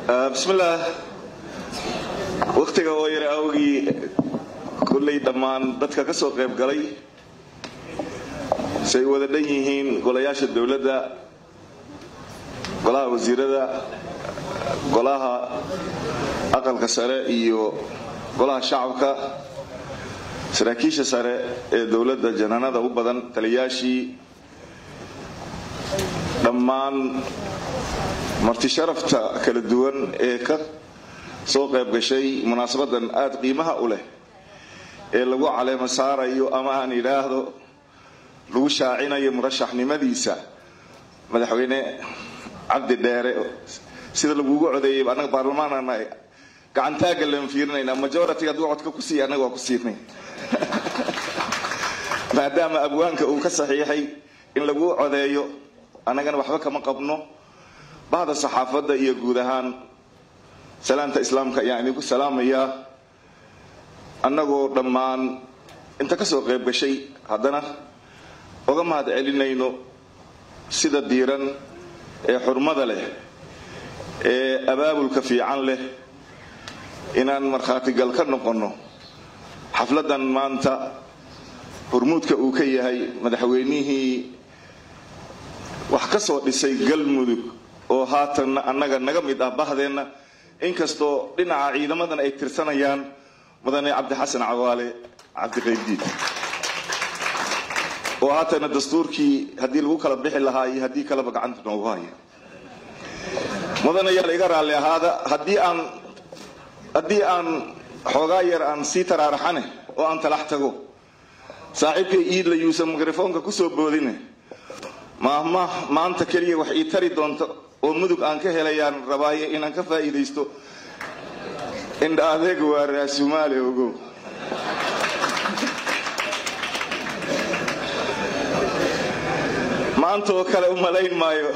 bismillaah wakhtiga oo yara awgii kullay dhammaan dadka ka soo qayb galay say wada dhan yihiin golayaasha dowladda golaha wasiirada golaha aqalka sare iyo golaha shacabka saraakiisha sare ee dowladda janaanada u badan taliyaashii dhammaan marti sharafta kala duwan ee ka soo qayb gashay munaasabadan aada qiimaha u leh ee lagu caleemo saarayo ama aan idhaahdo lagu shaacinayo murashaxnimadiisa madaxweyne cabdi dheere sida lagugu codeeyay annaga baarlamaanana gacantaaga laan fiirinaynaa majority hadduu codka ku siiya annaga waa ku siinay maadaama abwaanka uu ka saxiixay in lagu codeeyo annagana waxba kama qabno bahda saxaafadda iyo guud ahaan salaamta islaamka ayaan idinku salaamayaa annagoo dhammaan inta ka soo qayb gashay haddana oga mahad celinayno sida diiran ee xurmada leh ee abaabulka fiican leh inaan markhaatigal ka noqonno xafladdan maanta hormuudka uu ka yahay madaxweynihii wax ka soo dhisay galmudug oo haatanna annaga naga mid ah bahdeenna inkastoo dhinaca ciidamadan ay tirsanayaan mudane cabdixasan cawaale cabdiqaybdiid oo haatana dastuurkii haddii lagu kala bixi lahaa iyo haddii kaleba gacanta noogu haya mudanayaal iga raalli ahaada haddii aan haddii aan xoogaa yar aan sii taraaraxane oo aan talax tago saaxiibkay iidla yuusan mikrofoonka kusoo boodine maahma maanta keliya wax ii tari doonta oo mudug aan ka helayaan rabaaye inaan ka faa'iidaysto indha adeeg waa raasumaale ogow maanta oo kale u malayn maayo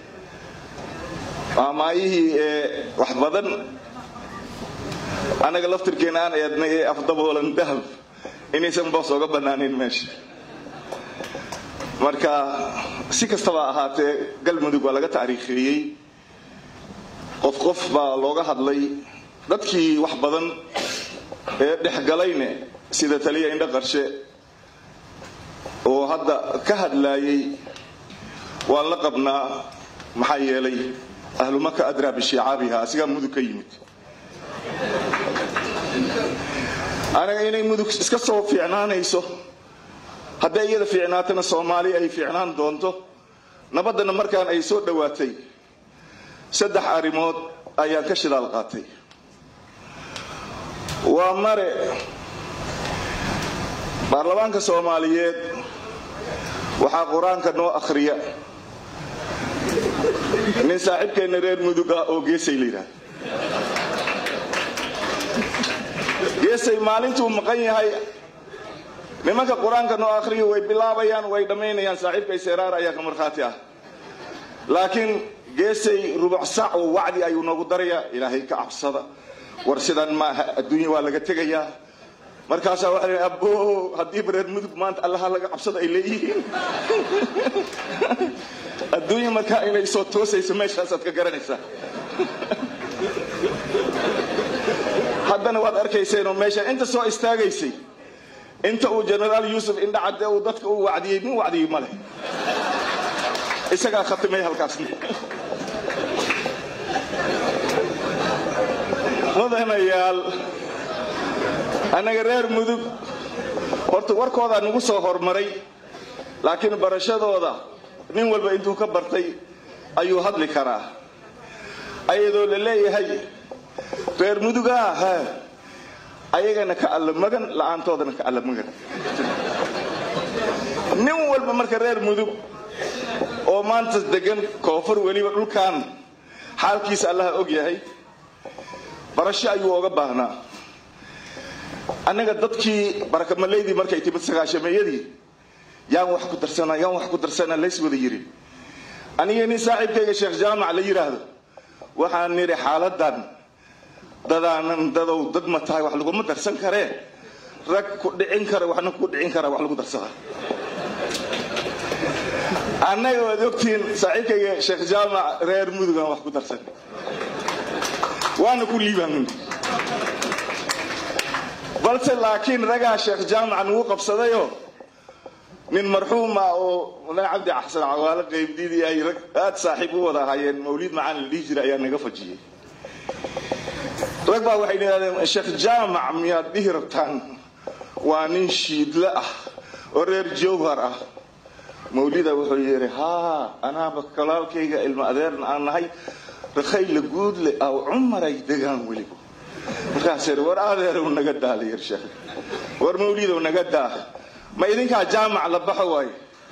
maamaayihii ee wax badan annaga laftirkeena aan eednay ee afdaboolan dahab inaysan boos oga bannaanayn meesha marka si kastaba ahaatee galmudug waa laga taariikheeyey qof qof baa looga hadlay dadkii wax badan ee dhexgalayne sida taliya indho qarshe oo hadda ka hadlaayay waan la qabnaa maxaa yeelay ahlumaka adraa bishiicaabiha asigaa mudug ka yimid anaga inay mudug iska soo fiicnaanayso hadday iyada fiicnaatana soomaali ay fiicnaan doonto nabaddana markaan ay soo dhowaatay saddex arrimood ayaan ka shidaal qaatay waa mare baarlamaanka soomaaliyeed waxaa qur-aanka noo akhriya nin saaxiibkeenna reer mudug ah oo geesay la yidhaahda geesay maalintuu maqan yahay nimanka qur-aanka noo akhriya way bilaabayaan way dhammaynayaan saaxiibkay seeraar ayaa ka markhaati ah laakiin geesay rubuc sac oo wacdi ayuu noogu darayaa ilaahay ka cabsada war sidan maaha adduunya waa laga tegayaa markaasaa waxa la abbo haddiiba reer mudug maanta allaha laga cabsada ay leeyihiin adduunya markaa inay soo toosayso meeshaasaad ka garanaysaa haddana waad arkayseenoo meesha inta soo istaagaysay inta uu jenaraal yuusuf indhacadde uu dadka u wacdiyey min wacdiyey ma leh isagaa khatimay halkaasna mudanayaal annaga reer mudug horta warkoodaa nagu soo hormaray laakiin barashadooda nin walba intuu ka bartay ayuu hadli karaa ayadoo la leeyahay reer mudugaa ha ayagana ka alla magan la-aantoodana ka alla magan nin walba marka reer mudug oo maanta degan koonfur weliba dhulkan xaalkiisa allaha og yahay barasho ayuu oga baahnaa annaga dadkii barakamallaydii markay timid sagaashameeyadii yaan wax ku darsana yaan wax ku darsana lays wada yirin aniga nin saaxiibkayga sheekh jaamac la yidhaahdo waxaan nidhi xaaladan dadaanan dadow dad ma tahay wax laguma darsan karee rag ku dhicin kara waxna ku dhicin kara wax lagu darsada annaga waad ogtihiin saaxiibkayga sheekh jaamac reer mudugan wax ku darsan waana ku liibaan balse laakiin ragaa sheekh jaamaca nugu qabsadayoo nin marxuum ah oo madax cabdi xasan cawaale qaybdiidii ay rag aada saaxiib u wada ahaayeen mawliid macaan la dhihi jiray ayaa naga fajiyey rag baa waxay yidhahdeen sheekh jaamac miyaad dhihi rabtaan waa nin shiidle ah oo reer jowhar ah mawlida wuxuu yidhi haa anaaba kalaalkayga ilmo adeerna aan nahay rakhayla guudle aw cumaray degaan weliba markaas yidhi war adeerow naga daa layir sheekh war mawlidow naga daa ma idinkaa jaamac la baxo waaye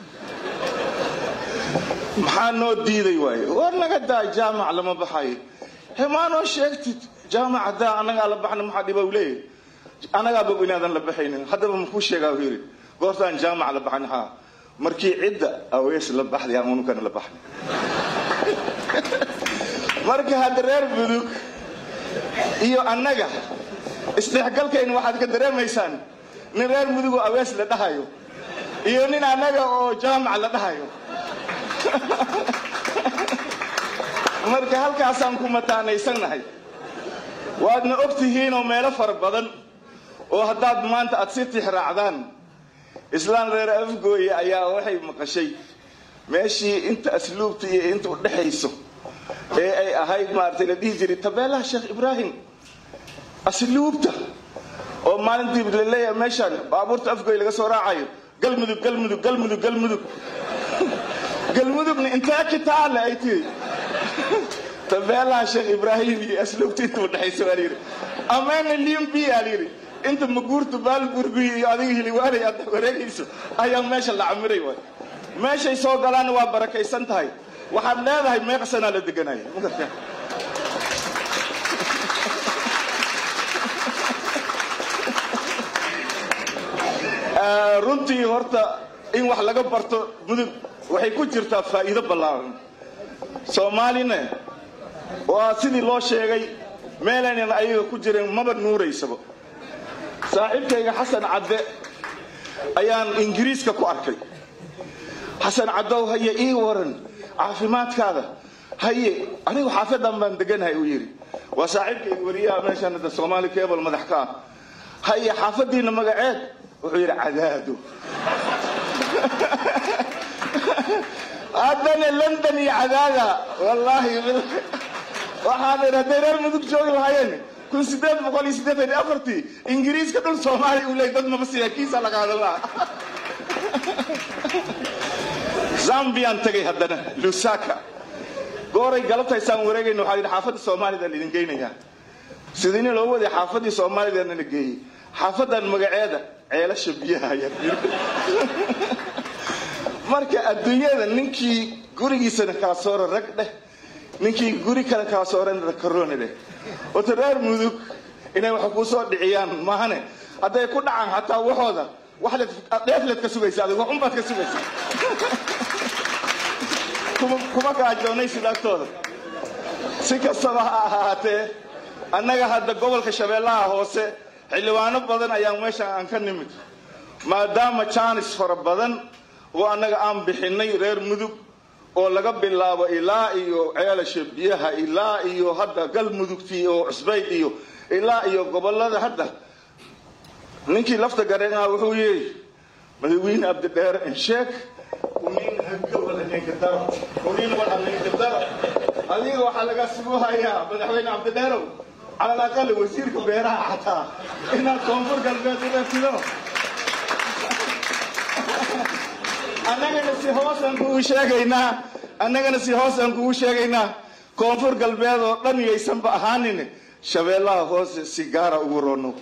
maxaa noo diiday waaye war naga daa jaamac lama baxayo he maanoo sheegtid jaamac haddaa annagaa la baxna maxaa dhiba u leeyahy annagaaba inaadan la baxaynin haddaba makuu sheegaa u yidhi goortaan jaamac la baxan haa markii cidda awees la baxday aan unukana la baxnay marka hadda reer budug iyo annaga isdhexgalkayna waxaad ka dareemaysaan nin reer mudugoo awees la dhahayo iyo nin annaga oo jaamac la dhahayo marka halkaasaan ku mataanaysannahay waadna og tihiinoo meelo fara badan oo haddaad maanta aad si tixraacdaan islaan reer afgooye ayaa waxay maqashay meeshii inta asluubta iyo inta u dhexayso ee ay ahayd maaragtay la dhihi jiray tabeelaha sheekh ibraahim asluubta oo maalintii la leeyahay meeshaan baabuurta afgooye laga soo raacayo galmudug galmudug galmudug galmudug galmudugna intee kitaale ay tihi tabeelaha sheekh ibraahim iyo asluubta inta u dhexayso waa layidhi amana limbi aa layidhi inta maguurta baalburguy iyo adiga hiliwaanay aad wareegayso ayaa meesha la camiray waay meeshay soo galaanna waa barakaysan tahay waxaad leedahay meeqsanaa la deganaya magarta runtii horta in wax laga barto mudug waxay ku jirtaa faa'iido ballaaran soomaalina waa sidii loo sheegay meelaynan ayaga ku jireen maba nuuraysaba saaxiibkayga xasan cadde ayaan ingiriiska ku arkay xasan caddow haye ii waran caafimaadkaada haye anigu xaafadan baan deganahay uu yidhi waa saaxiibkayga wariyaha meeshaan hadda soomaali cable madax ka ah haye xaafadiina magaceed wuxuu yidhi cadaado haddana london iyo cadaada wallaahi waxaan idhi hadday reer mudug joogi lahaayeen kun sideed boqol iyo siddeetan iyo afartii ingiriiska dhul soomaaliya uu leey dad maba siya kiisa laga hadalaa zambiyan tagay haddana lusaka gooray galabtaysaan wareegayna waxaa yidhi xaafadda soomaalida laidin geynayaa sidini loo waday xaafaddii soomaalidana la geeyey xaafadan magaceeda ceelasha biyaha ayaa marka adduunyada ninkii gurigiisana kala sooro rag dheh ninkii guri kale kala soorana karooni dheh wata reer mudug inay wax kuu soo dhiciyaan maahane hadday ku dhacaan xataa waxooda waxleed dheefleed ka sugaysa adig wax unbaad ka sugaysa kuma gaajoonaysid agtooda si kastaba ha ahaatee annaga hadda gobolka shabeellaha hoose xildhibaano badan ayaan meeshan aan ka nimid maadaama jaanis fara badan oo annaga aan bixinay reer mudug oo laga bilaabo ilaa iyo ceelasha biyaha ilaa iyo hadda galmudugtii oo cusbayd iyo ilaa iyo gobolada hadda ninkii lafta gareenaha wuxuu yidhi madawiine abdidheere insheeg adiga waxaa laga sugu hayaa madaxweyne cabdidheerow cala alaqal wasiirka beeraha xataa inaad koonfur galbeed u reebtido annagana si hoosaan kugu sheegaynaa annagana si hoosaan kugu sheegaynaa koonfur galbeed oo dhan yaysanba ahaanin shabeellaha hoose si gaara ugu rono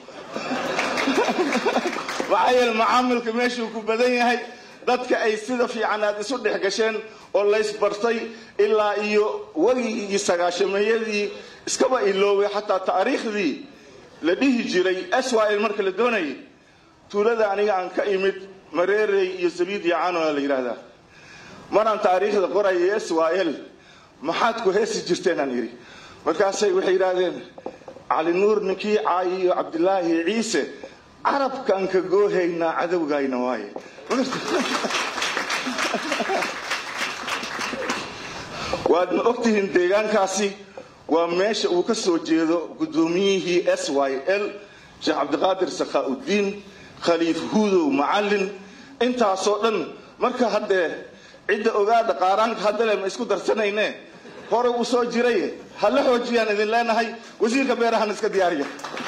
maxaa yeele macaamilka meeshuu ku badan yahay dadka ay sida fiican aad isu dhex gasheen oo laysbartay ilaa iyo wegigii sagaashameeyadii iskaba ilooway xataa taariikhdii la dhihi jiray swil marka la doonayay tuulada aniga aan ka imid mareerey iyo sabiid iyo canoa la yidhaahdaa maraan taariikhda qoraya swil maxaad ku heesi jirteen aan yidhi markaasay waxay yidhaahdeen cali nuur ninkii caayi iyo cabdilaahi ciise carabkaan ka goohaynaa cadowgayna waaye waadna ogtihiin deegaankaasi waa meesha uu ka soo jeedo guddoomiyihii s y l sheekh cabdiqaadir sakhaa'udiin khaliif huudow macallin intaasoo dhan marka haddee cidda ogaada qaaraanka haddale ma isku darsanayne hore uu soo jiray ha la xoojiyaan idin leenahay wasiirka beerahan iska diyaariya